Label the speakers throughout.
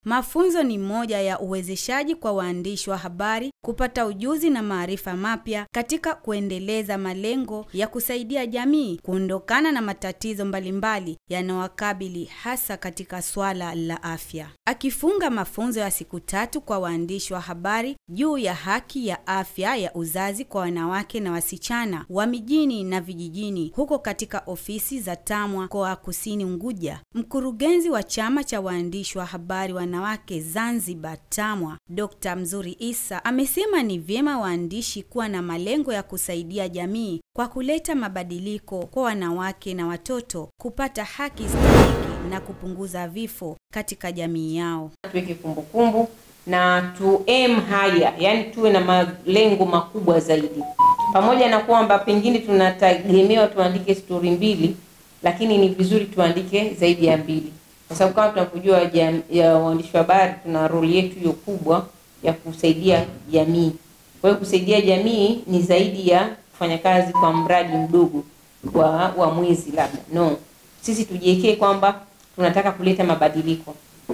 Speaker 1: Mafunzo ni moja ya uwezeshaji kwa waandishi wa habari kupata ujuzi na maarifa mapya katika kuendeleza malengo ya kusaidia jamii kuondokana na matatizo mbalimbali yanayowakabili hasa katika swala la afya. Akifunga mafunzo ya siku tatu kwa waandishi wa habari juu ya haki ya afya ya uzazi kwa wanawake na wasichana wa mijini na vijijini huko katika ofisi za TAMWA mkoa wa Kusini Unguja, mkurugenzi wa chama cha waandishi wa habari wanawake Zanzibar TAMWA, Dr. Mzuri Isa amesema ni vyema waandishi kuwa na malengo ya kusaidia jamii kwa kuleta mabadiliko kwa wanawake na watoto kupata haki stahiki na kupunguza vifo katika jamii yao.
Speaker 2: tuweke kumbukumbu na tu aim higher, yani tuwe na malengo makubwa zaidi, pamoja na kwamba pengine tunategemewa tuandike stori mbili, lakini ni vizuri tuandike zaidi ya mbili, kwa sababu kama tunavyojua jam- ya waandishi wa habari tuna roli yetu hiyo kubwa ya kusaidia jamii. Kwa hiyo kusaidia jamii ni zaidi ya kufanya kazi kwa mradi mdogo wa wa mwezi labda, no, sisi tujiwekee kwamba tunataka kuleta mabadiliko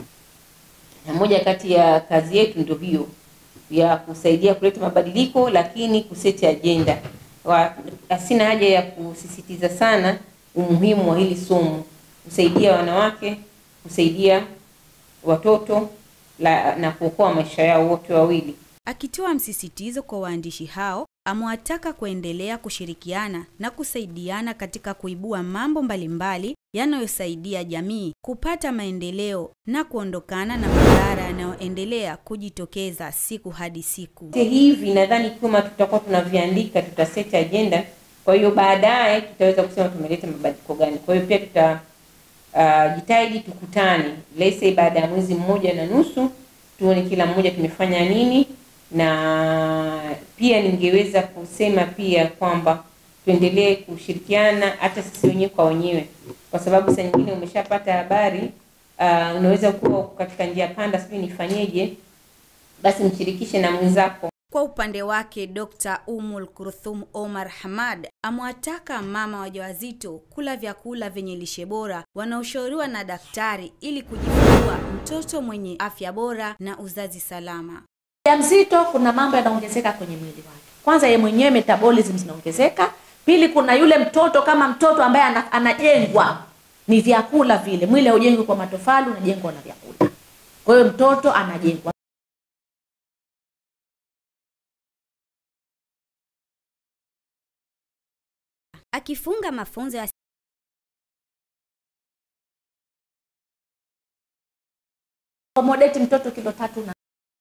Speaker 2: na moja kati ya kazi yetu ndio hiyo ya kusaidia kuleta mabadiliko, lakini kuseti ajenda. Wa- Sina haja ya kusisitiza sana umuhimu wa hili somo, kusaidia wanawake, kusaidia watoto la, na kuokoa maisha yao wote wawili.
Speaker 1: Akitoa msisitizo kwa waandishi hao, amewataka kuendelea kushirikiana na kusaidiana katika kuibua mambo mbalimbali yanayosaidia jamii kupata maendeleo na kuondokana na madhara yanayoendelea kujitokeza siku hadi siku.
Speaker 2: Vyote hivi nadhani kama tutakuwa tunaviandika, tutaseti agenda, kwa hiyo baadaye tutaweza kusema tumeleta mabadiliko gani. Kwa hiyo pia tuta uh, jitahidi tukutane, let's say baada ya mwezi mmoja na nusu, tuone kila mmoja tumefanya nini, na pia ningeweza kusema pia kwamba tuendelee kushirikiana hata sisi wenyewe kwa wenyewe, kwa sababu saa nyingine umeshapata habari uh, unaweza kuwa uko katika njia panda, sijui nifanyeje, basi mshirikishe na mwenzako.
Speaker 1: Kwa upande wake Dr. Umul Kurthum Omar Hamad amewataka mama wajawazito kula vyakula vyenye lishe bora wanaoshauriwa na daktari ili kujifungua mtoto mwenye afya bora na uzazi salama.
Speaker 3: mjamzito kuna mambo yanaongezeka kwenye mwili wake. Kwanza yeye mwenyewe metabolism zinaongezeka. Pili, kuna yule mtoto kama mtoto ambaye ana, anajengwa ni vyakula vile. Mwili haujengwi kwa matofali, unajengwa na vyakula. Kwa hiyo mtoto anajengwa.
Speaker 1: Akifunga mafunzo ya
Speaker 3: Accommodate mtoto kilo tatu na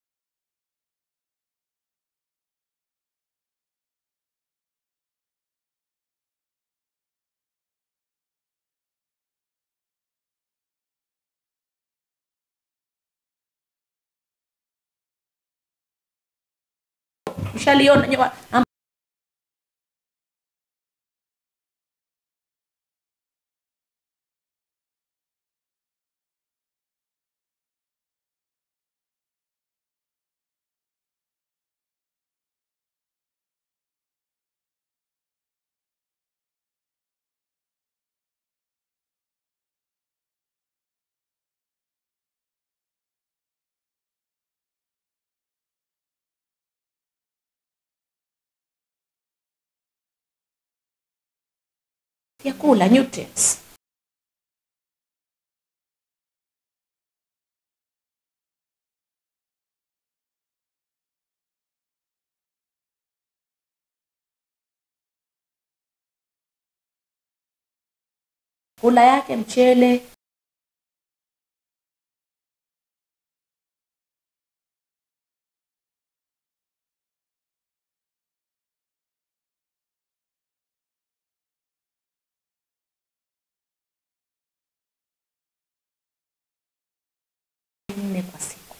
Speaker 3: ushaliona nyewa- am- vyakula nutrients. Kula yake mchele, nne kwa siku.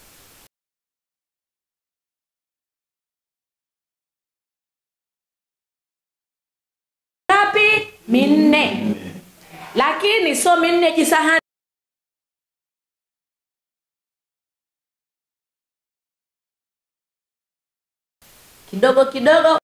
Speaker 3: Ngapi? Minne. Lakini sio minne jisahani. Kidogo kidogo.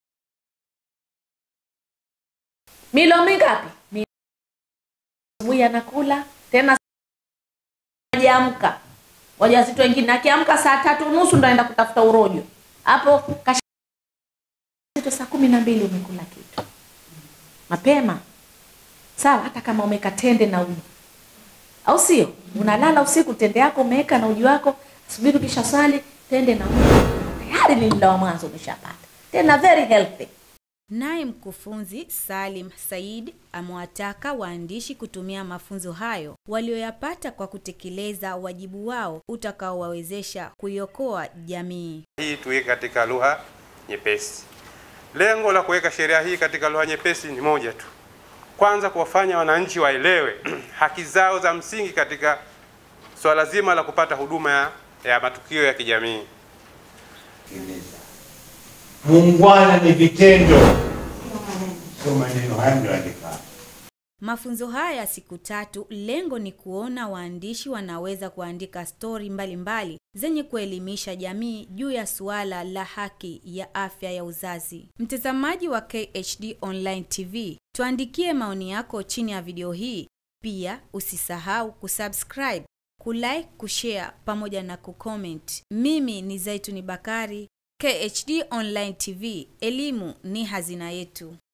Speaker 3: Milo mingapi? Mi- Asubuhi anakula tena hajaamka wajawazito wengine akiamka saa tatu nusu ndo aenda kutafuta urojo hapo kash saa kumi na mbili umekula kitu mapema sawa hata kama umeka tende na uji au sio unalala usiku tende yako umeweka na uji wako subiri ukisha swali tende na uji tayari ni mla wa mwanzo umeshapata tena very healthy
Speaker 1: Naye mkufunzi Salim Said amewataka waandishi kutumia mafunzo hayo walioyapata kwa kutekeleza wajibu wao utakaowawezesha kuiokoa jamii.
Speaker 4: hii tuweke katika lugha nyepesi. Lengo la kuweka sheria hii katika lugha nyepesi ni moja tu, kwanza kuwafanya wananchi waelewe haki zao za msingi katika swala zima la kupata huduma ya, ya matukio ya kijamii.
Speaker 5: kutekeleza. Muungwana ni vitendo, sio maneno haya mlioandika.
Speaker 1: Mafunzo haya ya siku tatu, lengo ni kuona waandishi wanaweza kuandika stori mbalimbali zenye kuelimisha jamii juu ya suala la haki ya afya ya uzazi. Mtazamaji wa KHD Online TV, tuandikie maoni yako chini ya video hii. Pia usisahau kusubscribe, kulike, kushare pamoja na kucomment. Mimi ni Zaituni Bakari, KHD Online TV, elimu ni hazina yetu.